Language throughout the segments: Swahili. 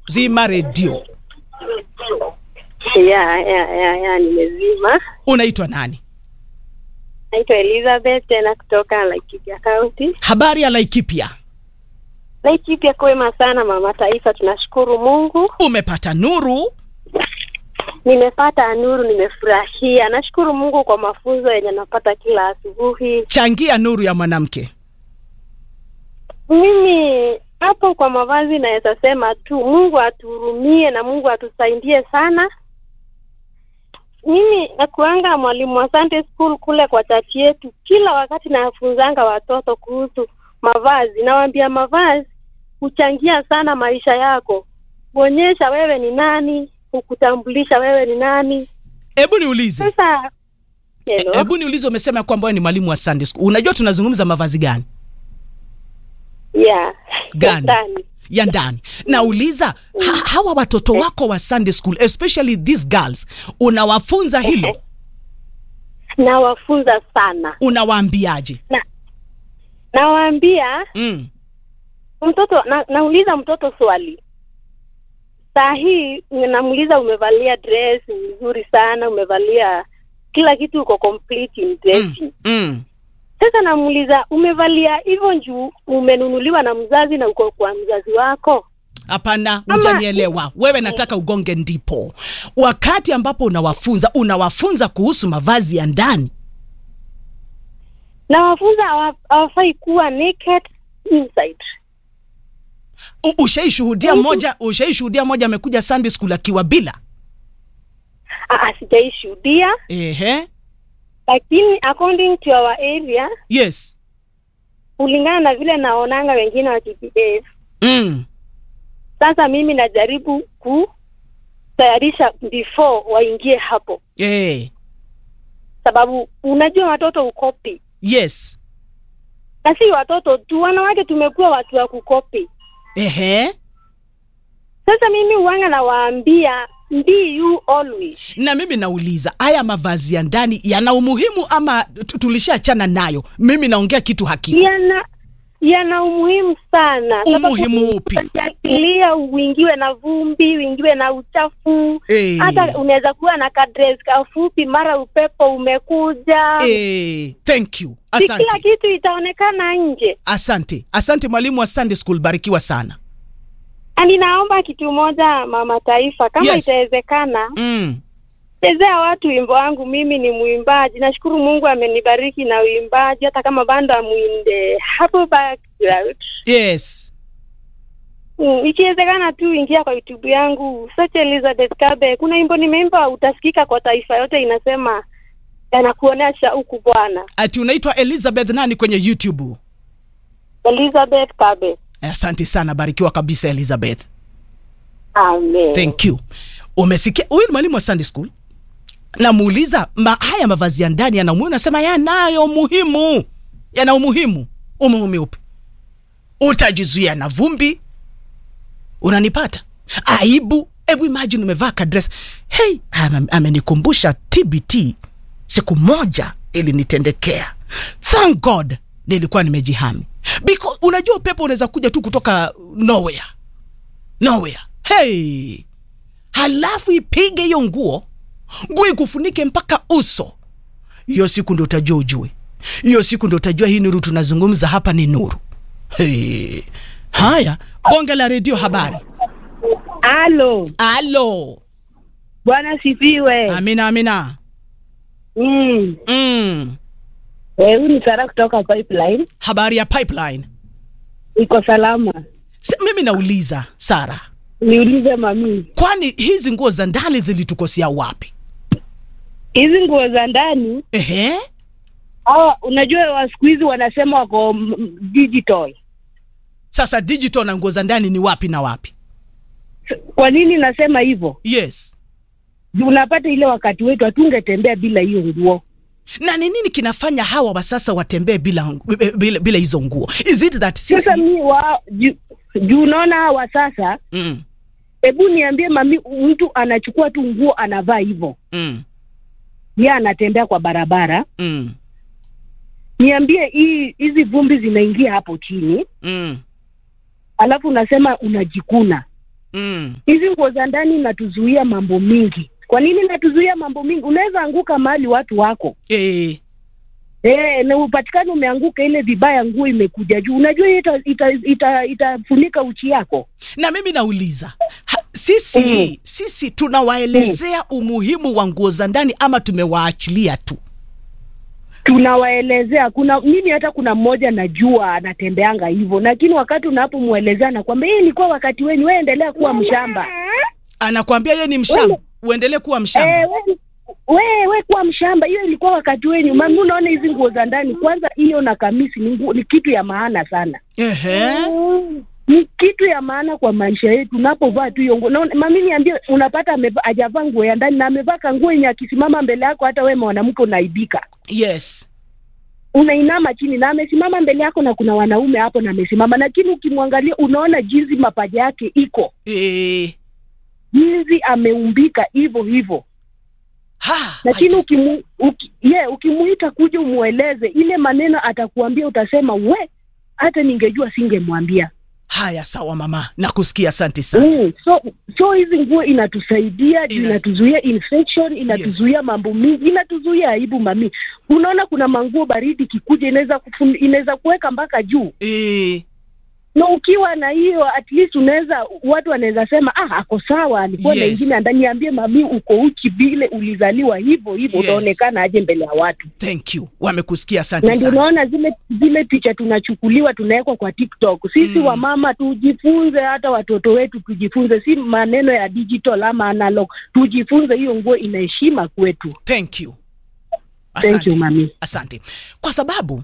zima redio. ya ya ya ya nimezima. Unaitwa nani? Naitwa Elizabeth tena kutoka Laikipia County. Habari ya Laikipia, Laikipia kwema sana mama taifa, tunashukuru Mungu. umepata nuru? Nimepata nuru, nimefurahia. Nashukuru Mungu kwa mafunzo yenye napata kila asubuhi. Changia nuru ya mwanamke. Mimi hapo kwa mavazi naweza sema tu Mungu atuhurumie na Mungu atusaidie sana. Mimi nakuanga mwalimu wa Sunday school kule kwa chachi yetu, kila wakati nafunzanga watoto kuhusu mavazi. Nawaambia mavazi huchangia sana maisha yako, kuonyesha wewe ni nani, kukutambulisha wewe ni nani. Hebu niulize, Sasa hello. hebu niulize, umesema kwamba wewe ni mwalimu wa Sunday school. Unajua tunazungumza mavazi gani yeah. Gani? Ndani. ya ndani? Nauliza ha, hawa watoto wako wa Sunday school especially these girls, unawafunza hilo? Nawafunza sana, Unawaambiaje? nawaambia mm. mtoto na, nauliza mtoto swali saa hii namuuliza umevalia dress nzuri sana umevalia kila kitu uko complete in dressing Mm. Mm. sasa namuuliza umevalia hivyo njuu umenunuliwa na mzazi na uko kwa mzazi wako Hapana, Ama- hujanielewa wewe. Nataka ugonge ndipo. Wakati ambapo unawafunza, unawafunza kuhusu mavazi ya ndani. na wafunza hawa- hawafai kuwa naked inside U- Ushaishuhudia Mhm. moja, ushaishuhudia moja amekuja Sunday school akiwa bila. Ah, ah, sijaishuhudia Ehe, lakini according to our area yes. kulingana na vile naonanga wengine wakibehave Mm. sasa mimi najaribu kutayarisha before waingie hapo Eh. sababu unajua watoto ukopi Yes. na si watoto tu wanawake tumekuwa watu wa kukopi Ehe. sasa mimi uwanga nawaambia be you always Na mimi nauliza haya mavazi ya ndani yana umuhimu ama tu- tulishaachana nayo? Mimi naongea kitu hakika. yana yana umuhimu sana Umuhimu upi? akilia uingiwe na vumbi uingiwe na uchafu Eh. hata unaweza kuwa na kadres kafupi mara upepo umekuja Eh, thank you. si kila Asante. kitu itaonekana nje Asante. Asante mwalimu wa Sunday school, barikiwa sana. Na ninaomba kitu moja mama taifa kama Yes. itawezekana Mm. chezea watu wimbo wangu mimi ni mwimbaji nashukuru mungu amenibariki na uimbaji hata kama bando amwinde hapo background Yes. mm, ikiwezekana tu ingia kwa youtube yangu search elizabeth kabe kuna wimbo nimeimba utasikika kwa taifa yote inasema yanakuonesha huku bwana Ati unaitwa Elizabeth nani kwenye YouTube? elizabeth kabe Asante sana, barikiwa kabisa Elizabeth. amen Thank you. Umesikia huyu ni mwalimu wa Sunday school. Namuuliza ma, haya mavazi ya ndani yana umuhimu, nasema yanayo umuhimu, yana umuhimu. Umuhimu upi? Utajizuia na vumbi, unanipata aibu. Hebu imagine umevaa kadress. Hey, ame- amenikumbusha TBT, siku moja ilinitendekea. Thank God nilikuwa nimejihami, because unajua upepo unaweza kuja tu kutoka nowhere nowhere. Hey, halafu ipige hiyo nguo, nguo ikufunike mpaka uso. Hiyo siku ndo utajua ujue, hiyo siku ndo utajua hii nuru tunazungumza hapa ni nuru. Hey. Haya, bonge la redio, habari. Halo, Alo, bwana sifiwe. amina amina. Mm. Mm. Eh, huyu ni Sara kutoka Pipeline. Habari ya pipeline. Iko salama. Si, mimi nauliza Sara, Niulize mami, kwani hizi nguo za ndani zilitukosea wapi? hizi nguo za ndani Ehe, hawa, unajua wa siku hizi wanasema wako mm, digital. sasa digital na nguo za ndani ni wapi na wapi? Kwa nini nasema hivyo? Yes. Juu Unapata ile wakati wetu hatungetembea bila hiyo nguo. na ni nini kinafanya hawa wa sasa watembee bila, bila, bila hizo nguo is it that Sasa sisi mi wa juu juu unaona hawa sasa, mm, hebu niambie mami, mtu anachukua tu nguo anavaa hivyo, mm, yeye anatembea kwa barabara. mm, Niambie hii hizi vumbi zinaingia hapo chini mm. alafu unasema unajikuna mm. hizi nguo za ndani inatuzuia mambo mingi. Kwa nini inatuzuia mambo mingi? Unaweza anguka mahali watu wako eh, Eh, na upatikane umeanguka ile vibaya, nguo imekuja juu. Unajua hiyo ita, ita, ita, itafunika uchi yako. na mimi nauliza ha, sisi Mm. sisi tunawaelezea umuhimu wa nguo za ndani ama tumewaachilia tu Tunawaelezea kuna mimi, hata kuna mmoja najua anatembeanga hivyo, lakini wakati unapomwelezea nakwambia, hii ilikuwa wakati wenyu, wewe endelea kuwa mshamba. anakwambia ye ni mshamba uendelee kuwa mshamba Eh, we, we, we kuwa mshamba, hiyo ilikuwa wakati wenyu. Mami, unaona hizi nguo za ndani, kwanza hiyo na kamisi ni, nguo, ni kitu ya maana sana Ehe. ni kitu ya maana kwa maisha yetu. Unapovaa tu hiyo nguo, na mami, niambie, unapata ameva- hajavaa nguo ya ndani na amevaa kanguo yenye akisimama mbele yako, hata wewe mwanamke unaibika, yes unainama chini, na amesimama mbele yako na kuna wanaume hapo na amesimama, lakini ukimwangalia unaona jinsi mapaja yake iko, eh, jinsi ameumbika hivyo hivyo ha, lakini haita- ukimu, uki, yeah, ukimuita kuja umweleze ile maneno atakuambia, utasema we, hata ningejua singemwambia. haya sawa mama nakusikia asante sana Mm, so so hizi nguo inatusaidia juu Ina- inatuzuia infection, inatuzuia mambo mingi, inatuzuia aibu mami. Unaona kuna manguo baridi kikuja inaweza kufun- inaweza kuweka mpaka juu, eh, na ukiwa na hiyo at least unaweza watu wanaweza sema ah, ako sawa, alikuwa na Yes. ingine andani. Niambie mami, uko uchi vile ulizaliwa hivyo hivyo, Yes. utaonekana aje mbele ya watu? thank you wamekusikia asante na ndio sana unaona zile zile picha tunachukuliwa tunawekwa kwa TikTok. Sisi Mm. wamama tujifunze, hata watoto wetu tujifunze, si maneno ya digital ama analog, tujifunze. Hiyo nguo ina heshima kwetu. thank you Thank you asante mami. asante kwa sababu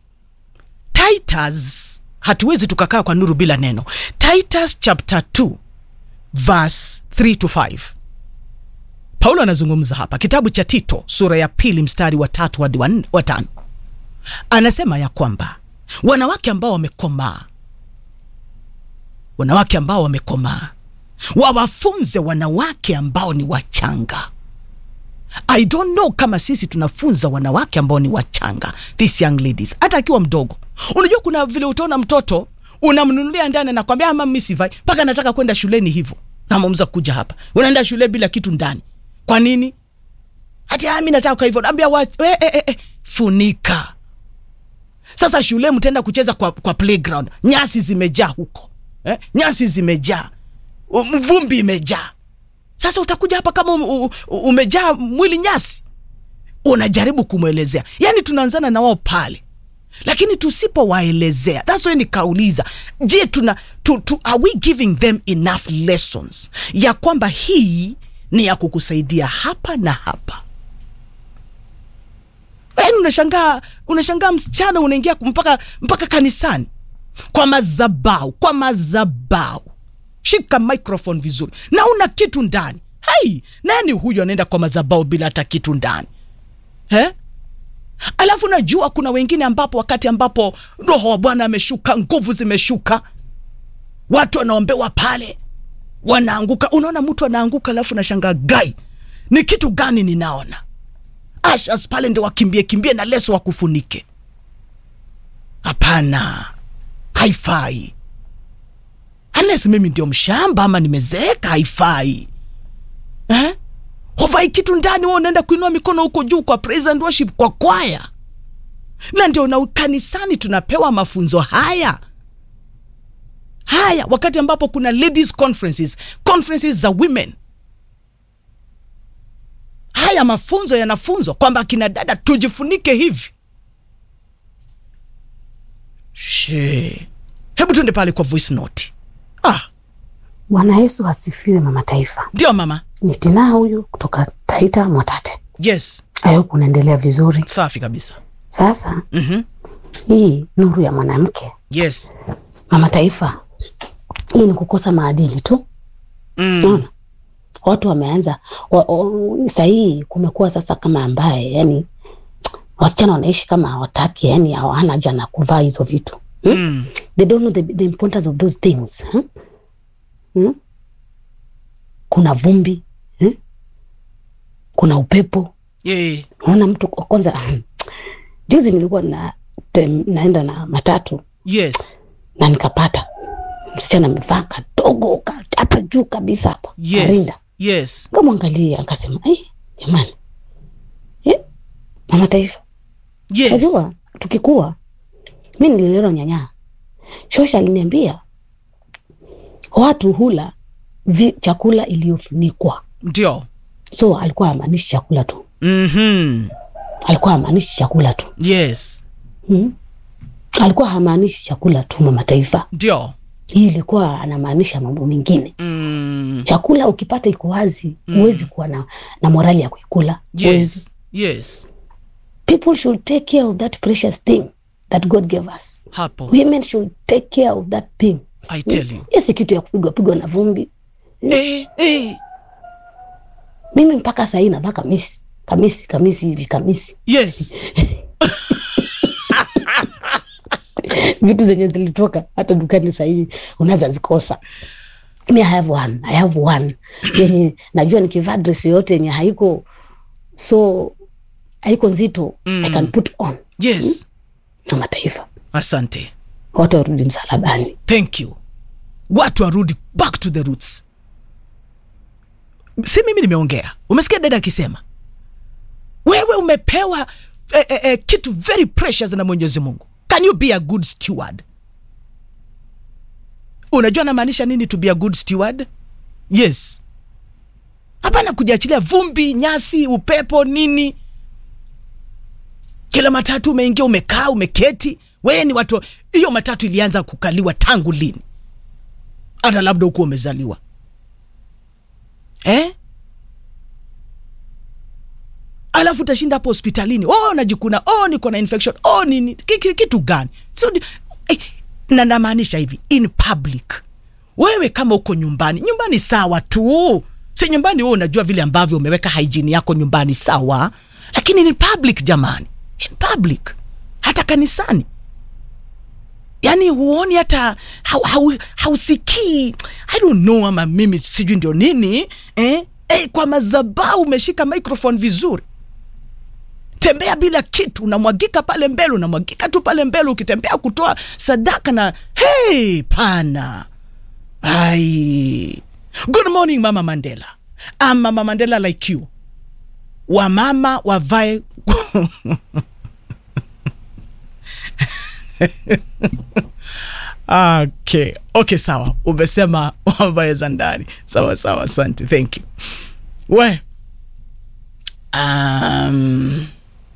titus hatuwezi tukakaa kwa nuru bila neno titus chapter 2 verse 3 to 5 paulo anazungumza hapa kitabu cha tito sura ya pili mstari wa tatu hadi wa nne- wa tano anasema ya kwamba wanawake ambao wamekomaa wanawake ambao wamekomaa wawafunze wanawake ambao ni wachanga I don't know kama sisi tunafunza wanawake ambao ni wachanga, these young ladies, hata akiwa mdogo. Unajua kuna vile utaona mtoto unamnunulia ndani, anakwambia ama mimi sivai mpaka nataka kwenda shuleni hivyo, namamza kuja hapa, unaenda shule bila kitu ndani. Kwa nini? Hati mimi nataka hivyo, naambia wa, eh, eh, eh, funika. Sasa shule mtaenda kucheza kwa, kwa playground, nyasi zimejaa huko eh? nyasi zimejaa, u- vumbi imejaa sasa utakuja hapa kama u- u- umejaa mwili nyasi unajaribu kumwelezea yaani tunaanzana na wao pale lakini tusipowaelezea thats why nikauliza je tuna tu, tu, are we giving them enough lessons ya kwamba hii ni ya kukusaidia hapa na hapa yaani unashangaa unashangaa msichana unaingia mpaka mpaka kanisani kwa mazabau kwa mazabau shika microphone vizuri na una kitu ndani hai nani huyu anaenda kwa mazabau bila hata kitu ndani eh? alafu najua kuna wengine ambapo wakati ambapo roho wa bwana ameshuka nguvu zimeshuka watu wanaombewa pale wanaanguka unaona mtu anaanguka alafu nashangaa gai ni kitu gani ninaona ashas pale ndio wakimbie kimbie na leso wakufunike hapana haifai unless mimi ndio mshamba ama nimezeeka haifai eh? hovai kitu ndani wewe unaenda kuinua mikono huko juu kwa praise and worship kwa kwaya na ndio na kanisani tunapewa mafunzo haya haya wakati ambapo kuna ladies conferences conferences za women haya mafunzo yanafunzwa kwamba akina dada tujifunike hivi she hebu tuende pale kwa voice note ah Bwana Yesu asifiwe, mama taifa. ndio mama Ni Tina huyu kutoka Taita Mwatate. yes I hope unaendelea vizuri. safi kabisa Sasa mm-hmm. hii nuru ya mwanamke, yes mama taifa, hii ni kukosa maadili tu. mm. Unaona, watu wameanza wa, wa, sahii kumekuwa sasa kama ambaye yani wasichana wanaishi kama hawataki, yani hawana haja na kuvaa hizo vitu Mm. they don't know the, the importance of those things hmm? Hmm? kuna vumbi hmm? kuna upepo Yeah. unaona mtu kwa- kwanza juzi nilikuwa na tem, naenda na matatu yes na nikapata msichana amevaa kadogo ka- hapa juu kabisa hapa yes karinda yes nkamwangalia akasema "Eh, jamani eh, mama taifa yes najua tukikuwa mi nililelewa nyanyaa shosha aliniambia watu hula vi, chakula iliyofunikwa ndio so alikuwa amaanishi chakula tu mm-hmm. alikuwa hamaanishi chakula tu yes hmm? alikuwa hamaanishi chakula tu mama taifa ndio hii ilikuwa anamaanisha mambo mengine mm. chakula ukipata iko wazi huwezi kuwa na, na morali ya kuikula Huwezi. yes yes people should take care of that precious thing that god gave us hapo women should take care of that thing i tell you hiyo si kitu ya kupigwa pigwa na vumbi eh, eh. mimi mpaka sahii navaa kamisi kamisi kamisi hivi kamisi yes vitu zenye zilitoka hata dukani sahii unaweza zikosa mi I have one, I have one yenye najua nikivaa dress yoyote yenye haiko so haiko nzito Mm. I can put on yes na mataifa asante watu warudi msalabani thank you watu warudi back to the roots si mimi nimeongea umesikia dada akisema wewe umepewa eh, eh, eh, kitu very precious na mwenyezi mungu can you be a good steward unajua namaanisha nini to be a good steward yes hapana kujiachilia vumbi nyasi upepo nini kila matatu umeingia umekaa umeketi wewe ni watu hiyo matatu ilianza kukaliwa tangu lini hata labda hukuwa umezaliwa eh? alafu utashinda hapo hospitalini oh najikuna oh niko na infection oh nini ki- ki- kitu gani so, eh, na namaanisha hivi in public wewe kama uko nyumbani nyumbani sawa tu si nyumbani wewe unajua vile ambavyo umeweka hygiene yako nyumbani sawa lakini in public jamani in public hata kanisani yani huoni hata hau- hau- hausikii i don't know ama mimi sijui ndio nini eh? Eh, kwa mazabau umeshika microphone vizuri tembea bila kitu unamwagika pale mbele unamwagika tu pale mbele ukitembea kutoa sadaka na hey pana ai good morning mama mandela I'm mama mandela like you wamama wavae okay okay sawa umesema wavae za ndani sawa sawa asante thank you we um,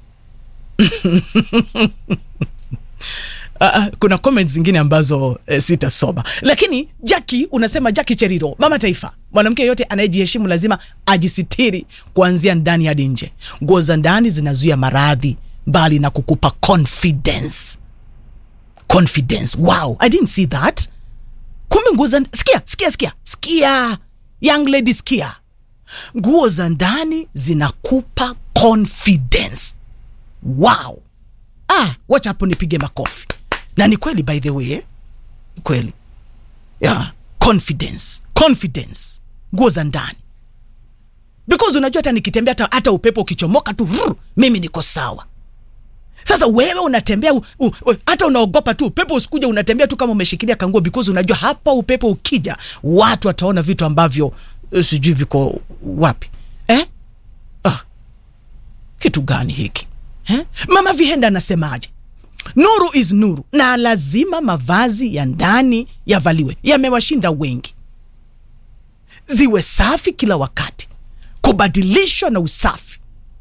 Uh, kuna comments zingine ambazo eh, sitasoma lakini jaki unasema jaki cheriro mama taifa mwanamke yoyote anayejiheshimu lazima ajisitiri kuanzia ndani hadi nje nguo za ndani zinazuia maradhi mbali na kukupa confidence confidence wow i didn't see that kumbe nguo za sikia sikia sikia sikia young lady sikia nguo za ndani zinakupa confidence wow ah wacha hapo nipige makofi na ni kweli by the way ni kweli yeah. confidence confidence nguo za ndani because unajua hata nikitembea hata, hata upepo ukichomoka tu vrr, mimi niko sawa sasa wewe unatembea u, u, u, hata unaogopa tu upepo usikuja unatembea tu kama umeshikilia kanguo because unajua hapa upepo ukija watu wataona vitu ambavyo eh, sijui viko wapi eh? ah. kitu gani hiki eh? mama vihenda anasemaje nuru is nuru na lazima mavazi ya ndani yavaliwe yamewashinda wengi ziwe safi kila wakati kubadilishwa na usafi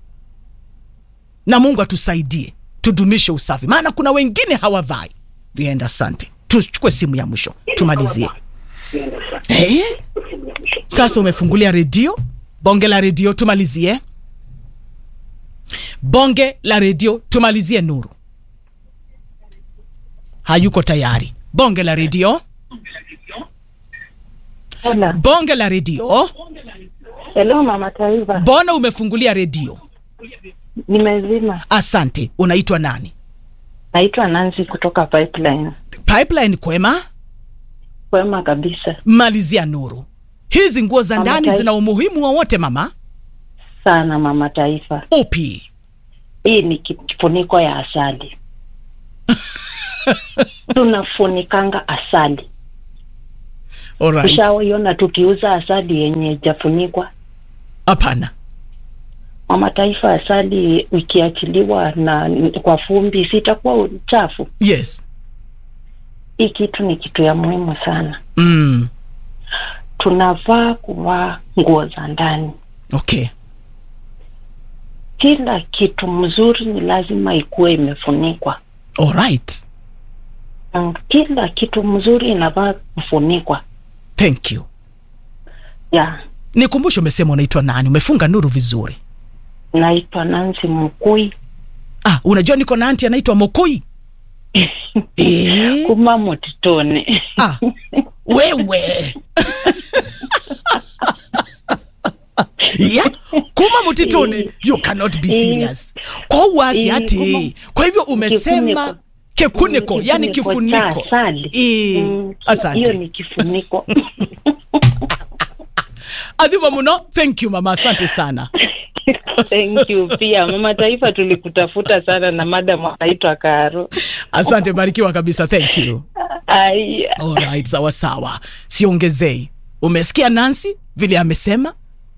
na mungu atusaidie tudumishe usafi maana kuna wengine hawavai vienda asante tuchukue simu ya mwisho tumalizie hey? sasa umefungulia redio bonge la redio tumalizie bonge la redio tumalizie nuru hayuko tayari bonge la redio Hello. bonge la redio Hello mama Taifa, mbona umefungulia redio nimezima. asante unaitwa nani Naitwa Nancy kutoka Pipeline. pipeline kwema Kwema kabisa malizia nuru hizi nguo za Mama ndani Taifa. zina umuhimu wowote mama sana mama Taifa. upi Hii ni ki- kifuniko ya asali. Tunafunikanga asali Alright. Ushawaiona tukiuza asali yenye ijafunikwa? Hapana. Mama Taifa, asali ikiachiliwa na kwa fumbi sitakuwa uchafu. Yes. Hii kitu ni kitu ya muhimu sana. Mm. Tunavaa kuvaa nguo za ndani. Okay. Kila kitu mzuri ni lazima ikuwe imefunikwa. Alright. Mm, Kila kitu mzuri inavaa kufunikwa. Thank you. Ya, Nikumbushe umesema unaitwa nani? Umefunga nuru vizuri. naitwa Nancy Mkui Ah, unajua niko na anti anaitwa Mokoi. Eh? kuma Mutitone. Ah, wewe. yeah? kuma mutitoni you cannot be serious kwa uwasi Eh, ati kuma- kwa hivyo umesema Kifuniko. kekuniko Mm, yani kifuniko cha kifuniko asali. Eh, Mm, Hiyo asante ni kifuniko. adhiba muno thank you mama asante sana Thank you pia Mama Taifa, tulikutafuta sana na madam anaitwa Karo. asante barikiwa kabisa thank you Ai, Alright, sawa sawa, siongezei. Umesikia Nancy vile amesema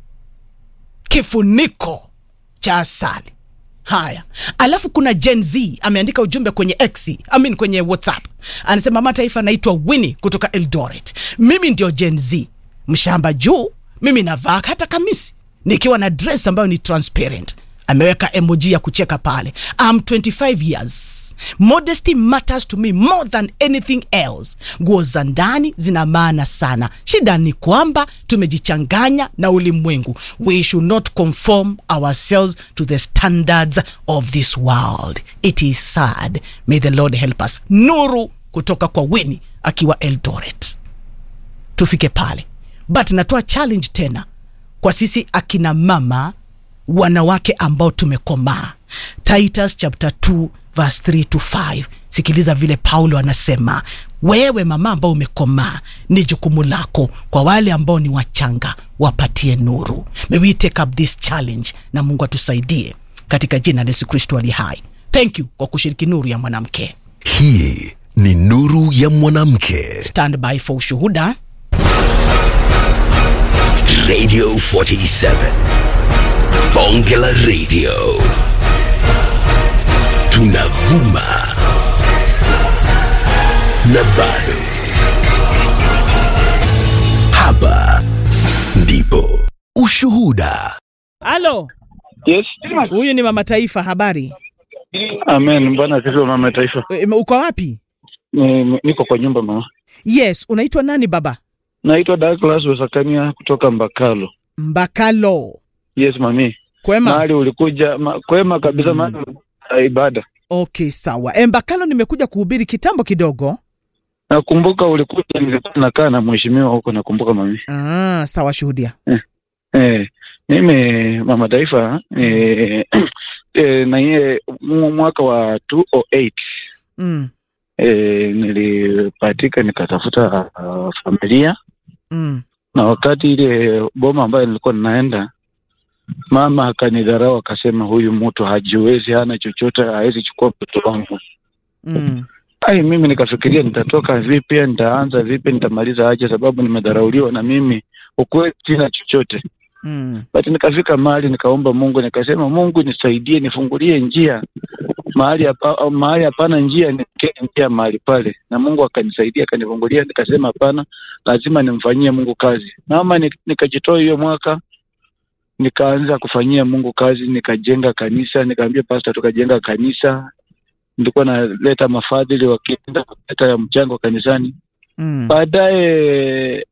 kifuniko cha asali. Haya, alafu kuna Gen Z ameandika ujumbe kwenye X, I mean kwenye WhatsApp, anasema mama taifa anaitwa Winnie kutoka Eldoret. Mimi ndio Gen Z, mshamba juu, mimi navaa hata kamisi nikiwa na dress ambayo ni transparent. Ameweka emoji ya kucheka pale. I'm 25 years. Modesty matters to me more than anything else. Nguo za ndani zina maana sana. Shida ni kwamba tumejichanganya na ulimwengu. We should not conform ourselves to the standards of this world. It is sad. May the Lord help us. Nuru kutoka kwa Winnie akiwa Eldoret. Tufike pale, but natoa challenge tena kwa sisi akina mama wanawake ambao tumekomaa titus chapter 2 verse 3 to 5 sikiliza vile paulo anasema wewe mama ambao umekomaa ni jukumu lako kwa wale ambao ni wachanga wapatie nuru may we take up this challenge na mungu atusaidie katika jina la yesu kristo ali hai thank you kwa kushiriki nuru ya mwanamke hii ni nuru ya mwanamke stand by for ushuhuda radio 47 bonge la radio tunavuma na bado hapa ndipo ushuhuda halo Yes. huyu ni mama taifa habari Amen. Bwana asifiwe mama taifa. E, uko wapi Ni, ni- niko kwa nyumba mama. yes unaitwa nani baba Naitwa Douglas Wasakania kutoka Mbakalo. mbakalo Yes mami. kwema Mahali ulikuja ma, kwema kabisa mahali ulikuja ibada. okay sawa e, mbakalo nimekuja kuhubiri kitambo kidogo Nakumbuka ulikuja nilikuwa nakaa na mheshimiwa huko nakumbuka mami. ah, sawa shuhudia Eh, mimi mama taifa eh, eh, na yeye mu- mwaka wa 208 mm, eh, nilipatika nikatafuta uh, familia mm, na wakati ile boma ambayo nilikuwa ninaenda, mama akanidharau, akasema huyu mtu hajiwezi, hana chochote, hawezi chukua mtoto wangu. mm, Ai, mimi nikafikiria nitatoka vipi, nitaanza vipi, nitamaliza aje, sababu nimedharauliwa na mimi ukweli sina chochote. mm, But nikafika mahali nikaomba Mungu, nikasema Mungu nisaidie, nifungulie njia mahali hapa, au mahali hapana njia, niwekee njia mahali pale, na Mungu akanisaidia, akanifungulia. Nikasema hapana, lazima nimfanyie Mungu kazi. Mama, ni- nikajitoa hiyo mwaka nikaanza kufanyia Mungu kazi, nikajenga kanisa, nikaambia pastor, tukajenga kanisa. Nilikuwa naleta mafadhili wakienda kuleta mchango kanisani. mm, Baadaye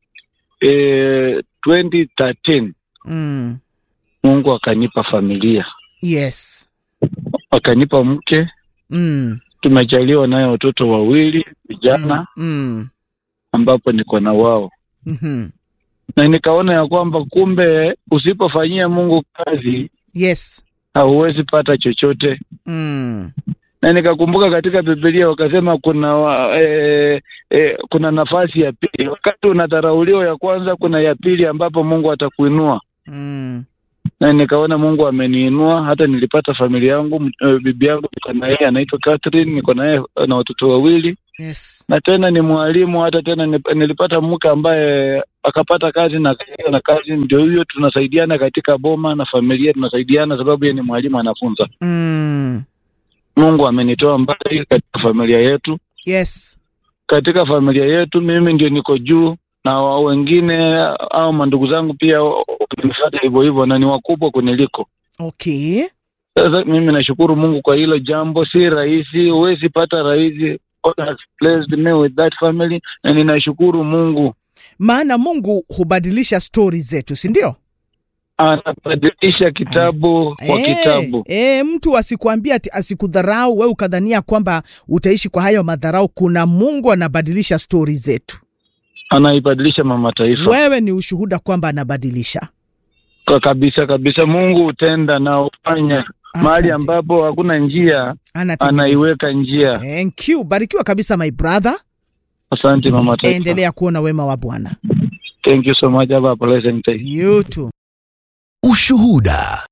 eh, 2013 mm. Mungu akanipa familia, yes akanipa mke, mm, tumejaliwa naye watoto wawili vijana, mm, ambapo niko na wao, mhm. na nikaona ya kwamba kumbe usipofanyia Mungu kazi yes hauwezi pata chochote. mm, Na nikakumbuka katika Biblia wakasema kuna wa, e, e, kuna nafasi ya pili. Wakati unadharauliwa ya kwanza, kuna ya pili ambapo Mungu atakuinua. mm, na nikaona Mungu ameniinua. Hata nilipata familia yangu, m- eh, bibi yangu niko na yeye anaitwa Catherine, niko na yeye na watoto wawili, yes na tena ni mwalimu. Hata tena nip- nilipata mke ambaye akapata kazi na akaendelea na kazi, ndio hiyo tunasaidiana katika boma na familia, tunasaidiana sababu yeye ni mwalimu anafunza. mm. Mungu amenitoa mbali katika familia yetu yes katika familia yetu mimi ndio niko juu na wa- wengine au mandugu zangu pia wamenifuata hivyo hivyo na ni wakubwa kuniliko. okay Sasa mimi nashukuru Mungu kwa hilo jambo, si rahisi, huwezi pata rahisi. God has blessed me with that family na ninashukuru Mungu maana mungu hubadilisha stori zetu si ndio anabadilisha kitabu kwa Eh, kitabu. eh, mtu asikuambia ati asikudharau we ukadhania kwamba utaishi kwa hayo madharau kuna mungu anabadilisha stori zetu Anaibadilisha mama taifa wewe ni ushuhuda kwamba anabadilisha kwa kabisa kabisa. Mungu hutenda na hufanya mahali Asante. ambapo hakuna njia, Anatengeneza. anaiweka njia. Thank you. barikiwa kabisa my brother Asante mama taifa. endelea kuona wema wa bwana Thank you so much. Have a pleasant day. you too. Ushuhuda.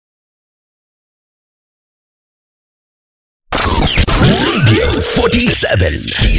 Radio 47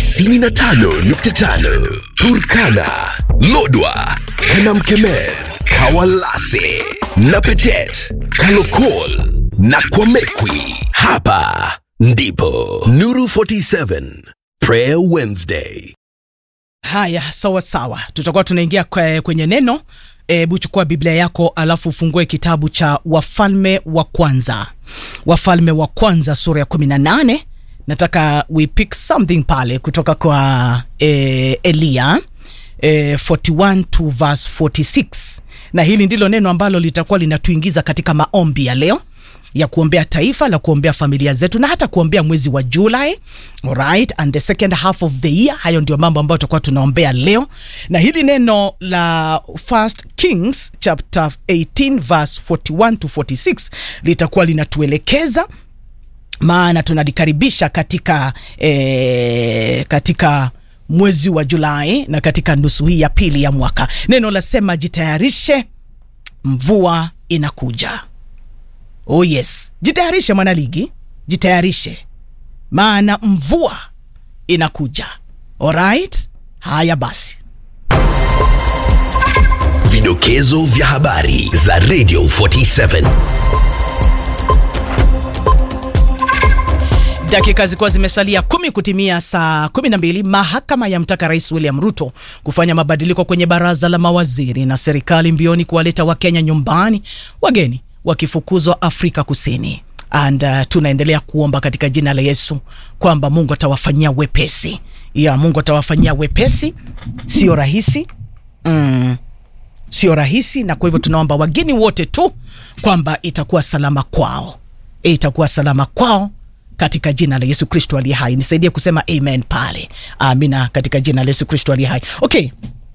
95.5 Turkana, Lodwa, Kanamkemer, Kawalase, Napetet, Kalokol na Kwamekwi. Hapa ndipo Nuru 47 Prayer Wednesday. haya sawa sawa tutakuwa tunaingia kwe- kwenye neno hebu chukua biblia yako alafu ufungue kitabu cha wafalme wa kwanza wafalme wa kwanza sura ya 18 nataka we pick something pale kutoka kwa eh, eliya eh, 41 to verse 46 na hili ndilo neno ambalo litakuwa linatuingiza katika maombi ya leo ya kuombea taifa la kuombea familia zetu na hata kuombea mwezi wa Julai alright, and the second half of the year. Hayo ndio mambo ambayo tutakuwa tunaombea leo, na hili neno la First Kings chapter 18 verse 41 to 46 litakuwa linatuelekeza maana tunalikaribisha katika eh, katika mwezi wa Julai na katika nusu hii ya pili ya mwaka. Neno lasema jitayarishe, mvua inakuja. Oh yes, jitayarishe mwanaligi, jitayarishe, maana mvua inakuja. Alright, haya basi. Vidokezo vya habari za Radio 47. Dakika zilikuwa zimesalia kumi kutimia saa kumi na mbili. Mahakama yamtaka Rais William Ruto kufanya mabadiliko kwenye baraza la mawaziri na serikali mbioni kuwaleta Wakenya nyumbani, wageni wakifukuzwa Afrika Kusini. And uh, tunaendelea kuomba katika jina la Yesu kwamba Mungu atawafanyia wepesi ya Mungu atawafanyia wepesi. Sio rahisi mm, sio rahisi, na kwa hivyo tunaomba wageni wote tu kwamba itakuwa salama kwao, itakuwa salama kwao katika jina la Yesu Kristo aliye hai. Nisaidie kusema amen pale, amina, katika jina la Yesu Kristo aliye hai. Okay,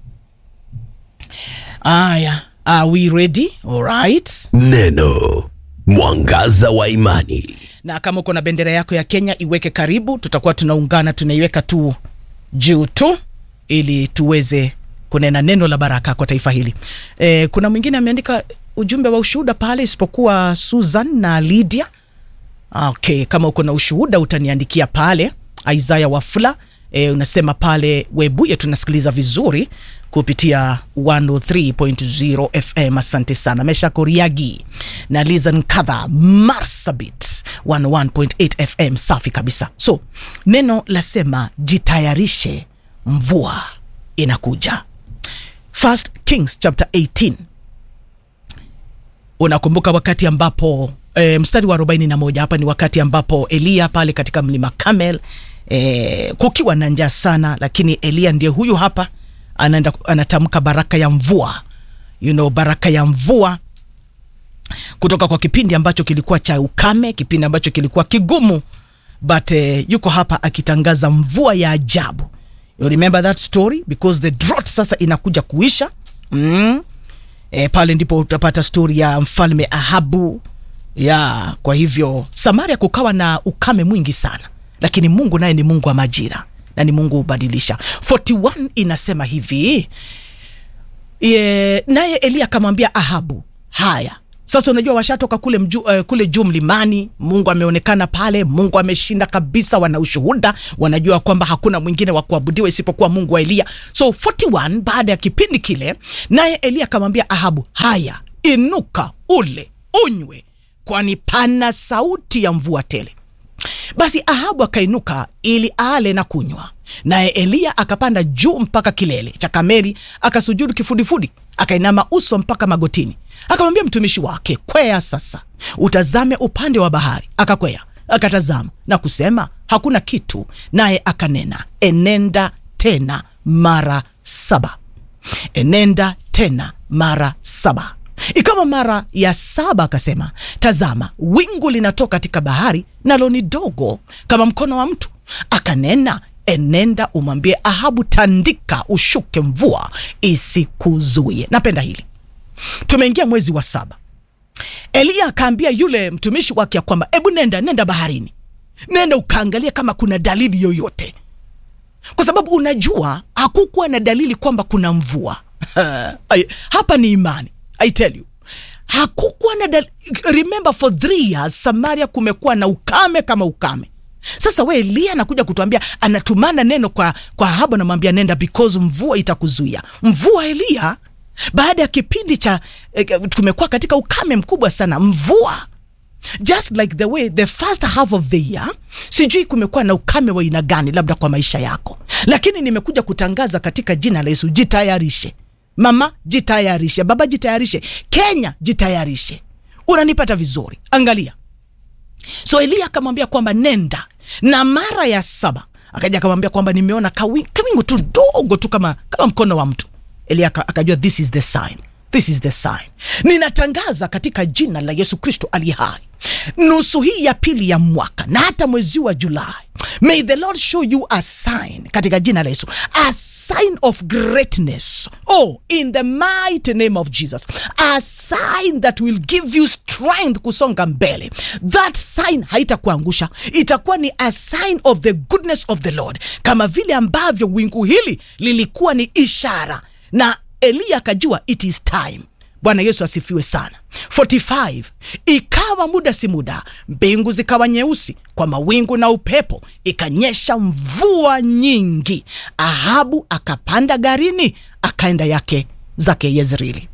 aya, are we ready? Alright. Neno mwangaza wa imani. na kama uko na bendera yako ya Kenya iweke karibu, tutakuwa tunaungana, tunaiweka tu juu tu ili tuweze kunena neno la baraka kwa taifa hili. E, kuna mwingine ameandika ujumbe wa ushuhuda pale isipokuwa Susan na Lydia. Okay, kama uko na ushuhuda utaniandikia pale. Isaya Wafula e, unasema pale Webuye tunasikiliza vizuri kupitia 103.0 FM. Asante sana. Mesha Koriagi na Lizan Kadha Marsabit 101.8 FM. Safi kabisa. So neno lasema jitayarishe, mvua inakuja. First Kings chapter 18 unakumbuka wakati ambapo e, mstari wa 41 hapa ni wakati ambapo Eliya pale katika mlima Kamel e, kukiwa na njaa sana, lakini Eliya ndiye huyu hapa anaenda anatamka baraka ya mvua you know, baraka ya mvua kutoka kwa kipindi ambacho kilikuwa cha ukame, kipindi ambacho kilikuwa kigumu, but eh, yuko hapa akitangaza mvua ya ajabu. You remember that story because the drought sasa inakuja kuisha mm. E, pale ndipo utapata stori ya mfalme Ahabu ya kwa hivyo Samaria kukawa na ukame mwingi sana, lakini Mungu naye ni Mungu wa majira na ni Mungu hubadilisha. 41 inasema hivi Ye, naye Eliya akamwambia Ahabu, haya sasa unajua washatoka kule, mju, uh, kule juu mlimani mungu ameonekana pale mungu ameshinda kabisa wana ushuhuda wanajua kwamba hakuna mwingine wa kuabudiwa isipokuwa mungu wa eliya so 41 baada ya kipindi kile naye eliya akamwambia ahabu haya inuka ule unywe kwani pana sauti ya mvua tele basi ahabu akainuka ili ale na kunywa naye eliya akapanda juu mpaka kilele cha kameli akasujudu kifudifudi akainama uso mpaka magotini akamwambia mtumishi wake kwea sasa utazame upande wa bahari akakwea akatazama na kusema hakuna kitu naye akanena enenda tena mara saba enenda tena mara saba ikawa mara ya saba akasema tazama wingu linatoka katika bahari nalo ni dogo kama mkono wa mtu akanena enenda umwambie ahabu tandika ushuke mvua isikuzuie napenda hili tumeingia mwezi wa saba eliya akaambia yule mtumishi wake ya kwamba ebu nenda nenda baharini nenda ukaangalia kama kuna dalili yoyote kwa sababu unajua hakukuwa na dalili kwamba kuna mvua Ay, hapa ni imani i tell you hakukuwa na dal- remember for three years samaria kumekuwa na ukame kama ukame sasa we elia anakuja kutuambia anatumana neno kwa kwa ahabu anamwambia nenda because mvua itakuzuia mvua elia baada ya kipindi cha eh, kumekuwa katika ukame mkubwa sana mvua just like the way the first half of the year sijui kumekuwa na ukame wa aina gani labda kwa maisha yako lakini nimekuja kutangaza katika jina la yesu jitayarishe mama jitayarishe baba jitayarishe kenya jitayarishe unanipata vizuri angalia so eliya akamwambia kwamba nenda na mara ya saba akaja akamwambia kwamba nimeona kawi- kawingu tu dogo tu kama, kama mkono wa mtu eliya aka- akajua this is the sign this is the sign ninatangaza katika jina la yesu kristo ali hai nusu hii ya pili ya mwaka na hata mwezi wa julai may the lord show you a sign katika jina la yesu a sign of greatness oh in the mighty name of jesus a sign that will give you strength kusonga mbele that sign haitakuangusha itakuwa ni a sign of the goodness of the lord kama vile ambavyo wingu hili lilikuwa ni ishara na eliya akajua it is time bwana yesu asifiwe sana 45 ikawa muda si muda mbingu zikawa nyeusi kwa mawingu na upepo ikanyesha mvua nyingi ahabu akapanda garini akaenda yake zake yezreeli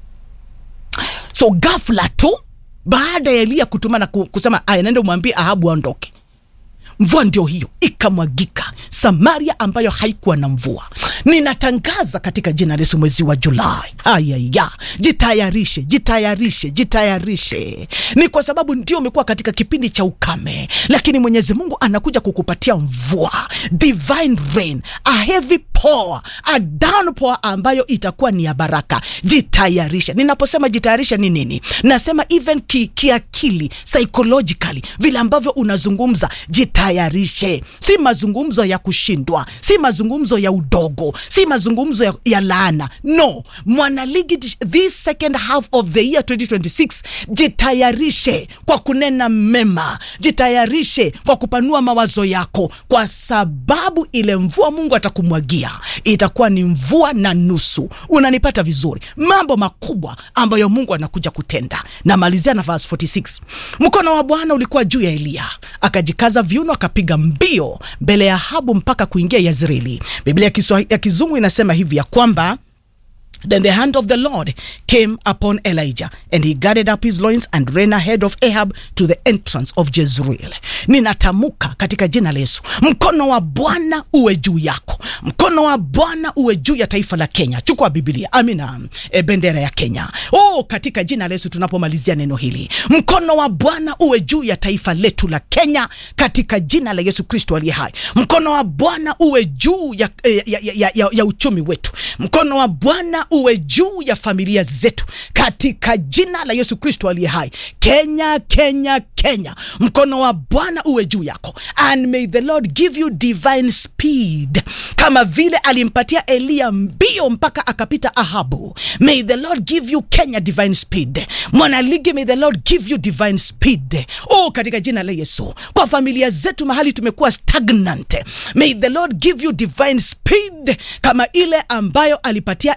so gafla tu baada ya eliya kutumana ku- kusema aya nende umwambie ahabu aondoke mvua ndio hiyo ikamwagika samaria ambayo haikuwa na mvua ninatangaza katika jina la yesu mwezi wa julai ayaya jitayarishe jitayarishe jitayarishe ni kwa sababu ndio umekuwa katika kipindi cha ukame lakini mwenyezi mungu anakuja kukupatia mvua divine rain a heavy pour a downpour ambayo itakuwa ni ya baraka jitayarishe ninaposema jitayarishe ni nini nasema even ki, kiakili psychologically vile ambavyo unazungumza jitayarishe si mazungumzo ya kushindwa si mazungumzo ya udogo si mazungumzo ya, ya laana no mwanaligi this second half of the year 2026 jitayarishe kwa kunena mema jitayarishe kwa kupanua mawazo yako kwa sababu ile mvua mungu atakumwagia itakuwa ni mvua na nusu unanipata vizuri mambo makubwa ambayo mungu anakuja kutenda namalizia na verse 46 mkono wa bwana ulikuwa juu ya eliya akajikaza viuno akapiga mbio mbele ya habu mpaka kuingia yazreeli biblia ya, Kiswa- ya kizungu inasema hivi ya kwamba Then the hand of the Lord came upon Elijah, and he gathered up his loins and ran ahead of Ahab to the entrance of Jezreel. Ninatamuka katika jina la Yesu, mkono wa Bwana uwe juu yako, mkono wa Bwana uwe juu ya taifa la Kenya. Chukua Biblia, amina, e, bendera ya Kenya. Oh, katika jina la Yesu tunapomalizia neno hili, mkono wa Bwana uwe juu ya taifa letu la Kenya, katika jina la Yesu Kristo aliye hai. Mkono wa Bwana uwe juu ya, ya, ya, ya, ya, ya uchumi wetu, mkono wa Bwana uwe juu ya familia zetu, katika jina la Yesu Kristo aliye hai. Kenya, Kenya, Kenya, mkono wa Bwana uwe juu yako, and may the Lord give you divine speed, kama vile alimpatia Eliya mbio mpaka akapita Ahabu. May the Lord give you Kenya divine speed. Mwanaligi, may the Lord give you divine speed. Oh, katika jina la Yesu, kwa familia zetu mahali tumekuwa stagnant, may the Lord give you divine speed kama ile ambayo alipatia Eliya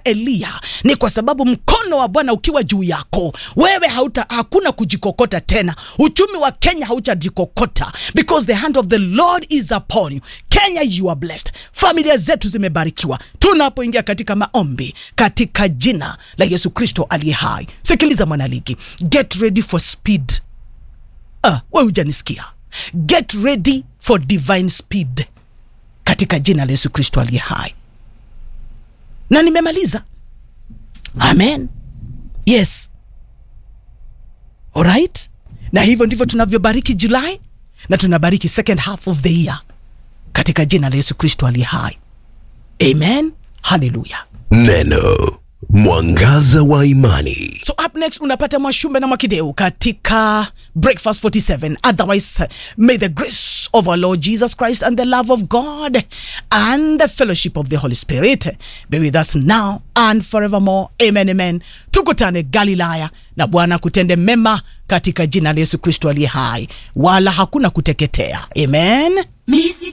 haleluya ni kwa sababu mkono wa bwana ukiwa juu yako wewe hauta, hakuna kujikokota tena uchumi wa kenya hautajikokota because the hand of the lord is upon you kenya you are blessed familia zetu zimebarikiwa tunapoingia katika maombi katika jina la yesu kristo aliye hai sikiliza mwanaligi get ready for speed uh, we hujanisikia get ready for divine speed katika jina la yesu kristo aliye hai na nimemaliza amen yes alright na hivyo ndivyo tunavyobariki julai na tunabariki second half of the year katika jina la yesu kristo aliye hai amen haleluya Neno mwangaza wa imani. so up next unapata mwashumbe na mwakideu katika breakfast 47 otherwise uh, may the grace of our lord jesus christ and the love of god and the fellowship of the holy spirit be with us now and forevermore amen amen tukutane galilaya na bwana kutende mema katika jina la yesu kristo aliye hai wala hakuna kuteketea amen Misi